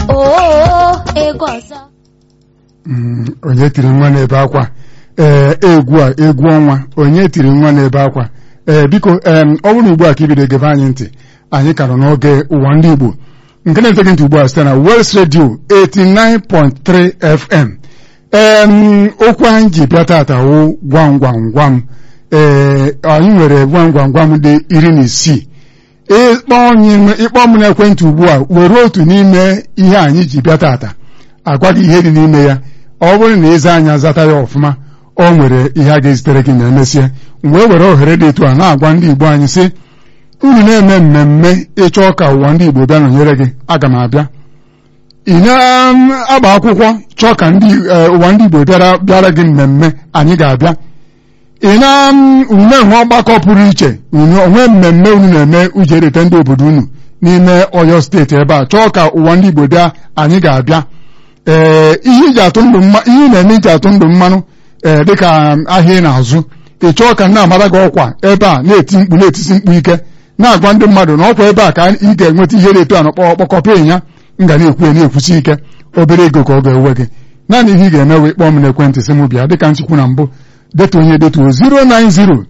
oo ego ọzọ Mm, onye tiri nwa n'ebe akwa ee egwu a egwu ọnwa onye tiri nwa n'ebe akwa ee biko em, ọ bụrụ ugbu a ka ibido gebe anyị ntị anyị ka nọ n'oge ụwa ndị Igbo nke na-ete gị ntị ugbu a site na West Radio 89.3 FM em okwu anyị ji bịa tata wụ gwam gwam gwam ee anyị nwere gwam gwam gwam dị iri na isii ịkpọ onye- ịkpọ m n'ekwentị ugbu a were otu n'ime ihe anyị ji bịa tata agwa gị ihe dị n'ime ya ọ bụrụ na ịza anya zata ya ọfụma o nwere ihe a ga-ezitere gị ma emesịa wee were ohere dị etu a na-agwa ndị Igbo anyị sị unu na-eme mmemme ịchọ ka ụwa ndị Igbo bịa nọnyere gị aga m abịa ị na-agba akwụkwọ chọọ ka ndị eh, ụwa ndị Igbo bịara bịara gị mmemme anyị ga-abịa ị na unu na-enwe ọgbakọ pụrụ iche unu onwe mmemme unu na-eme uji ereta ndị obodo unu n'ime Ọyọ steeti ebe a chọọ ka ụwa ndị Igbo bịa anyị ga-abịa ee ihe iji atụ ndụ mma ihe ị na-eme iji atụ ndụ mmanụ ee dịka ahịa ị na-azụ ị chọọ ka nna amara gị ọkwa ebe a na-eti mkpu na-etisi mkpu ike na-agwa ndị mmadụ na ọkwa ebe a ka ị ga-enweta ihe na-eto a na kpọkọpa ịnya m ga na-ekwu ya na-ekwusi ike obere ego ka ọ ga-ewe gị naanị ihe ị ga-eme wee kpọọ m n'ekwentị sị m bịa dịka nchikwu na mbụ detu onye detuo 090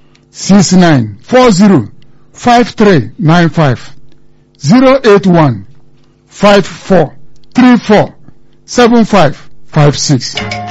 6940 5395 081 54 34 7556